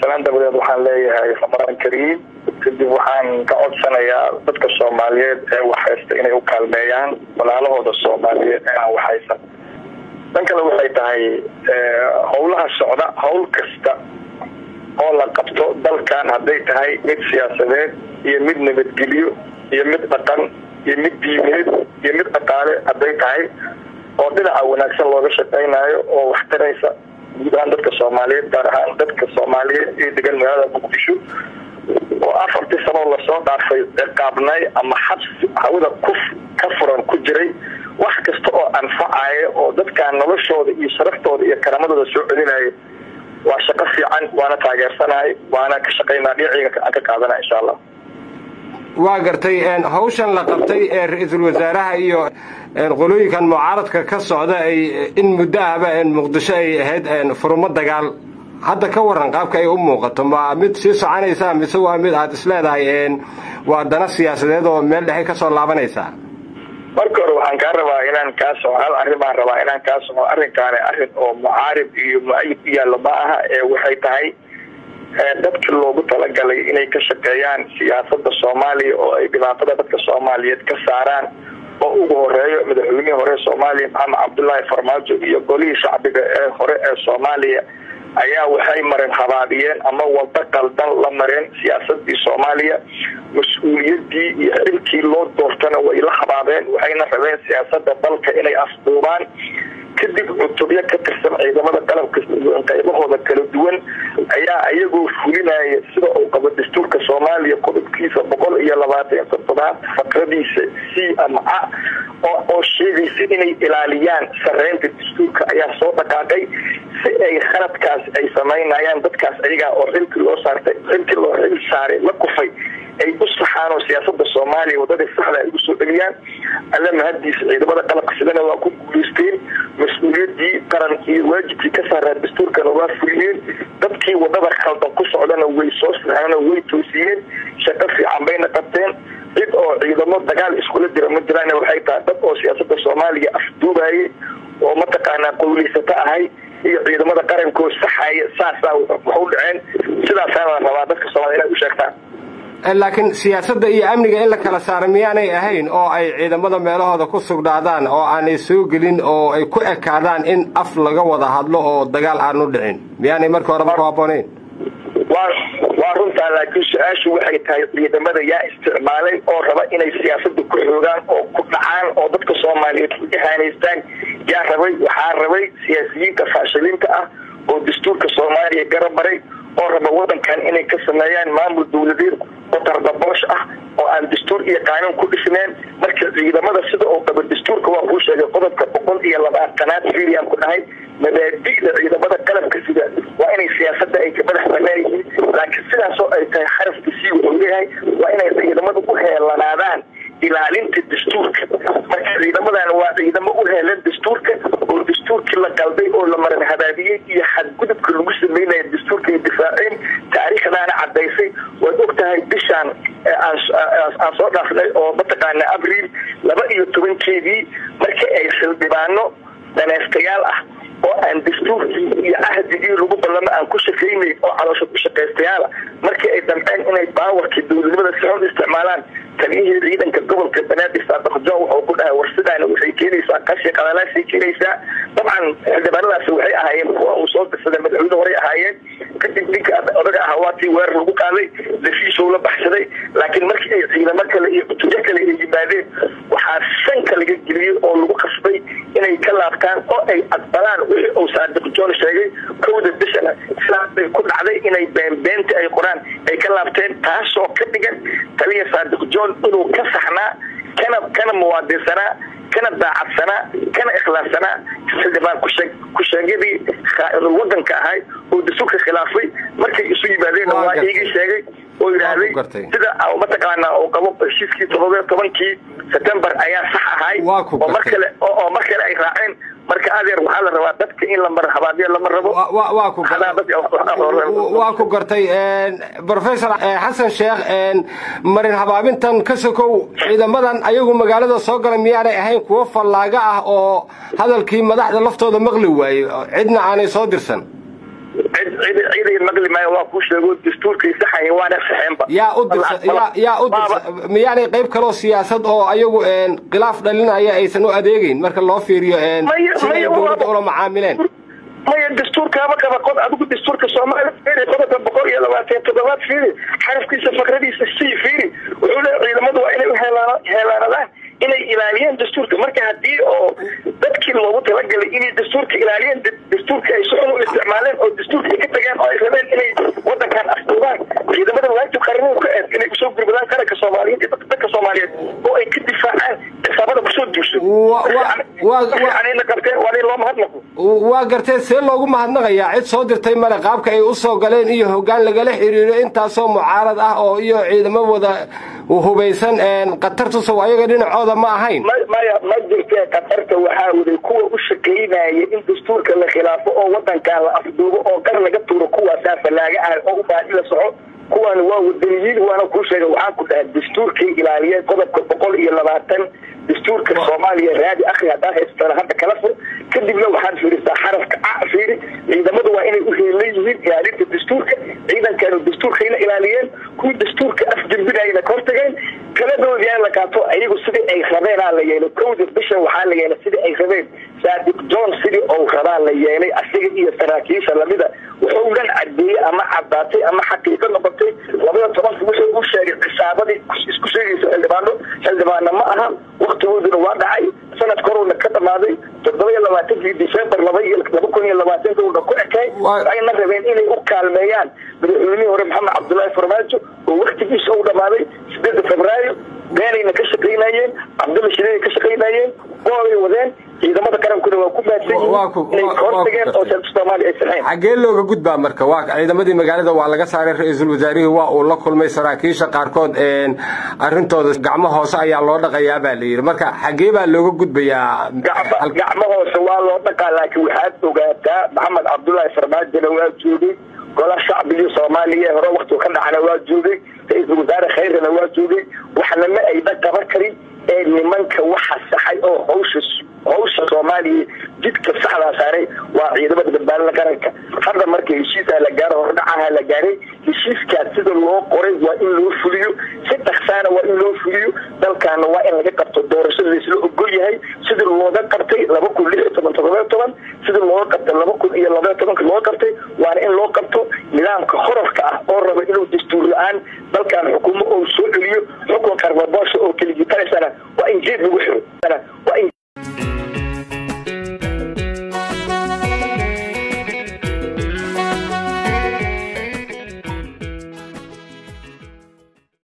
salaan dabadeed waxaan leeyahay ramadaan kariim kadib waxaan ka codsanayaa dadka soomaaliyeed ee waxhaysta inay u kaalmeeyaan walaalahooda soomaaliyeed ee aan waxhaysan dhan kale waxay tahay howlaha socda howl kasta oo la qabto dalkan hadday tahay mid siyaasadeed iyo mid nabadgelyo iyo mid dhaqan iyo mid diimeed iyo mid dhaqaale hadday tahay oo dhinaca wanaagsan looga shaqaynaayo oo wax taraysa guud ahaan dadka soomaaliyeed gaar ahaan dadka soomaaliyeed ee degan magaalada muqdisho oo afartii sanoo lasoo dhaafay ciqaabnay ama xabsi hawada ku ka furan ku jiray wax kasta oo anfacaya oo dadkan noloshooda iyo sharaftooda iyo karamadooda soo celinaya waa shaqo fiican waana taageersanahay waana ka shaqaynaa dhinaciyga aan ka qaadana insha allah waa gartay hawshan la qabtay ee ra-iisul wasaaraha iyo qolooyinkan mucaaradka ka socda ay in muddo ahba muqdisho ay ahayd furumo dagaal hadda ka waran qaabka ay u muuqato ma mid sii soconaysaa mise waa mid aad isleedahay waa dana siyaasadeed oo meel dhexe kasoo laabanaysaa marka hore waxaan kaa rabaa inaan kaa soco hal arrin baan rabaa inaan kaa soco arrinkaani arrin oo mucaarib iyo mu-ayid u yaallo ma aha ee waxay tahay dadkii loogu talagalay inay ka shaqeeyaan siyaasada soomaaliya oo ay dhibaatada dadka soomaaliyeed ka saaraan oo ugu horeeyo madaxweynihii hore soomaaliya maxamed cabdullaahi farmaajo iyo golihii shacbiga ee hore ee soomaaliya ayaa waxay mareen habaabiyeen ama wado qaldan la mareen siyaasadii soomaaliya mas-uuliyadii iyo xilkii loo doortana way la habaabeen waxayna rabeen siyaasada dalka inay afduubaan kadib cutubyo ka tirsan ciidamada qalabka qaybahooda kala duwan ayaa iyagoo fulinaya sida uu qabo dastuurka soomaaliya qodobkiisa boqol iyo labaatan toddobaad faqradiisa c ama a oo sheegaysa inay ilaaliyaan sareynta dastuurka ayaa soo dhaqaaqay si ay khaladkaas ay samaynayaan dadkaas ayagaa oo xilkii loo saartay xilkii loo xil saaray la kufay ay u saxaan oo siyaasada soomaaliya wadadii saxda ay ugu soo dheliyaan alla mahadiisa ciidamada qalabka sidana waa ku guulaysteen mas-uuliyadii qaran iyo waajibkii ka saaraa dastuurkana waa fuliyeen dadkii wadada khaldan ku socdana way soo saxeen way toosiyeen shaqo fiican bayna qabteen cid oo ciidamo dagaal iskula jira ma jiraan waxay tahay dad oo siyaasada soomaaliya afduubayay oo mataqaanaa qowleysato ahay iyo ciidamada qarankoo saxaya saasaa wax u dhaceen sidaasaana rabaa dadka soomaliya inay u sheegtaan laakiin siyaasadda iyo amniga in la kala saaro miyaanay ahayn oo ay ciidamada meelahooda ku sugnaadaan oo aanay soo gelin oo ay ku ekaadaan in af laga wada hadlo oo dagaal aanu dhicin miyaanay markii horeba ku habboonayn waa runtaa laakiin su-aashu waxay tahay ciidamada yaa isticmaalay oo raba inay siyaasada ku xoogaan oo ku dhacaan oo dadka soomaaliyeed ku ihaanaystaan yaa rabay waxaa rabay siyaasiyiinta faashiliinta ah oo dastuurka soomaaliya garab maray oo raba wadankan inay ka sameeyaan maamul dawladeed oo tardaboosh ah oo aan dastuur iyo qaanuun ku dhisneen marka ciidamada sida oo qaba dastuurka waa kuu sheegay qodobka boqol iyo labaatanaad filian ku dhahay mabaadi'da ciidamada qalabka sida waa inay siyaasada ay ka madax banaan yihiin laakiin sidaasoo ay tahay xarafka sii wuxuu leeyahay waa inay ciidamadu u heelanaadaan ilaalinta dastuurka marka ciidamadan waa ciidamo u heelan dastuurka oo dastuurkii la qalday oo la maran habaabiyey iyo xadgudubka lagu sameynaya dastuurka ay difaaceen taariikhdaana cadaysay waad og tahay bishaan aan soo dhaafnay oo mataqaana abriil laba iyo tobankeedii marka ay xildhibaano daneystayaal ah oo aan dastuurkii iyo cahdigii lagu ballamo aan ku shaqaynayn oo caloosha ku shaqaystayaala markii ay damceen inay baawarkii dowladnimada si xun isticmaalaan taliyihii ciidanka gobolka banaadir saadaqjo wuxuu ku dhahay war sidaana waxay keenaysaa qashi qadalaasay keenaysaa dabcan xildhibaanadaasi waxay ahaayeen kuwa uu soo dirsaday madaxweyne horay ahaayeen kadib ninka odaga ahaa waatii weerar lagu qaaday lafiishow la baxsaday laakiin markii ay ciidamo kale iyo cutujo kale ay yimaadeen waxaa sanka laga geliyey oo lagu qasbay inay ka laabtaan oo ay aqbalaan wixii uu saadiq john sheegay kowda bishana sidaasbay ku dhacday inay beenbeenta ay qoraan ay ka laabteen taasoo ka dhigan taliya saadiq john inuu ka saxnaa kana kana muwaadinsanaa kana daacadsanaa kana ikhlaassanaa xildhibaan ku-sheegyadii khaainul wadanka ahay oo dastuurka khilaafay markay isu yimaadeenna waa iigii sheegay oo yidhaahday sida mataqaana uu qabo heshiiskii todoba tobankii september ayaa sax ahay oo mar kale oo mar kale ay raaceen marka adeer waxaa la rabaa dadka in la mar habaadiyo lama rabo waa ku gartay professor xasan sheekh marin habaabintan ka sokow ciidamadan ayagu magaalada soo galay miyaanay ahayn kuwo fallaaga ah oo hadalkii madaxda laftooda maqli waaye cidna aanay soo dirsan cid cid ciday maqli maayo waa kuu sheego dastuurkay saxaya waana saxeenba yaa u dirsa yaa yaa u dirsa miyaanay qayb kaloo siyaasad oo ayagu khilaaf dhalinaya aysan u adeegeyn marka loo fiiriyo sida ay dowladda ula macaamileen maya dastuurkaama qaba qod adigu dastuurka soomaaliya fiiri qodobka boqol iyo labaatan toddobaad fiiri xarafkiisa fakradiisa sii fiiri wuxuu leeya ciidamadu waa inay uheelaanadaan inay ilaaliyeen dastuurka marka haddii oo dadkii loogu talagalay inay dastuurka ilaaliyeen dastuurka ay si xun u isticmaaleen oo dastuurka ay ka tageen oo ay rabeen inay wadankan afduubaan ciidamada waajib qarnuhu ka eed inay usoo gurmadaan qaranka soomaaliyeed iyo dadka soomaaliyeed oo ay ka difaacaan xisaabada kusoo duusho anina qabteen waa in loo mahadnaqo waa gartee see loogu mahadnaqayaa cid soo dirtay male qaabka ay usoo galeen iyo hoggaan lagala xiriiro intaasoo mucaarad ah oo iyo ciidamo wada hubaysan qatartusow ayaga dhinacooda ma ahayn maya ma jirtee qatarta waxaa waday kuwa u shaqaynaya in dastuurka la khilaafo oo wadankan la afduubo oo gar laga tuuro kuwaasaa falaaga ah oo u baadi la soco kuwaana waa wadaniyiin waana kuu sheega waxaan ku dhahay dastuurkay ilaaliyeen qodobka boqol iyo labaatan dastuurka soomaaliya raadi akri haddaa haystana hadda kala fur kadibna waxaad fiirisaa xarafka a fiiri ciidamadu waa inay u heelan yihiin ilaalinta dastuurka ciidankanu dastuurkayna ilaaliyeen kuwii dastuurka afjambinayna ka hortageen kaladoodiyaa la qaato ayagu sidii ay rabeenaa la yeelay kowda bisha waxaa la yeelay sidii ay rabeen saadiq john sidii ou rabaa la yeelay asiga iyo saraakiisha lamida wuxuu dhan cadeeyey ama cadaatay ama xaqiiqo noqotay labada tobanka wuxuu u sheegay cisaabadii isku sheegaysa xildhibaano xildhibaana ma aha waktigooduna waa dhacay sanadka horuna ka dhamaaday toddoba iyo labaatankii december laba iyo laba kun iyo labaatanka una ku ekay ayna rabeen inay u kaalmeeyaan madaxweynihii hore maxamed cabdullaahi farmaajo oo waktigiisa u dhamaaday sideeda febraayo beenayna ka shaqaynayeen cabdulla shideey ka shaqaynayeen boolay wadeen ciidamada qarankuna waa ku maadsan yihiin inay kahortageen oo dalka soomaaliya ay saxeen xaggee looga gudbaa marka waa ciidamadii magaalada waa laga saaray ra-iisul wasaarihii waa uu la kulmay saraakiisha qaarkood arrintooda gacmo hoose ayaa loo dhaqayaa baa la yidhi marka xaggee baa looga gudbayaa gacmo hoose waa loo dhaqaa laakiin waxaad ogaataa maxamed cabdullaahi farmaajona waa joogay gola shacbigii soomaaliya hore waktigu ka dhacana waa joogay ra-iisul wasaare khayrana waa joogay waxna ma ayna qaban karin ee nimanka waxa saxay oo hawsha hawsha soomaaliya jidka saxdaa saaray waa ciidamada badbaadada qaranka hadda marka heshiisaa la gaaro hordhacaha la gaaray heshiiskaas sida loo qoray waa in loo fuliyo si dhaksaana waa in loo fuliyo dalkaana waa in laga qabto doorashada laisla ogol yahay sidii looga qabtay laba kun lix iyo toban todoba toban sidii looga qabtay laba kun iyo labaiyo tobanka looga qabtay waana in loo qabto nidaamka horarka ah oo raba inuu dastuur la-aan dalkan xukuumo oo soo celiyo xukun qarbaboosha oo keligitanaysana waa in jeed lagu xiro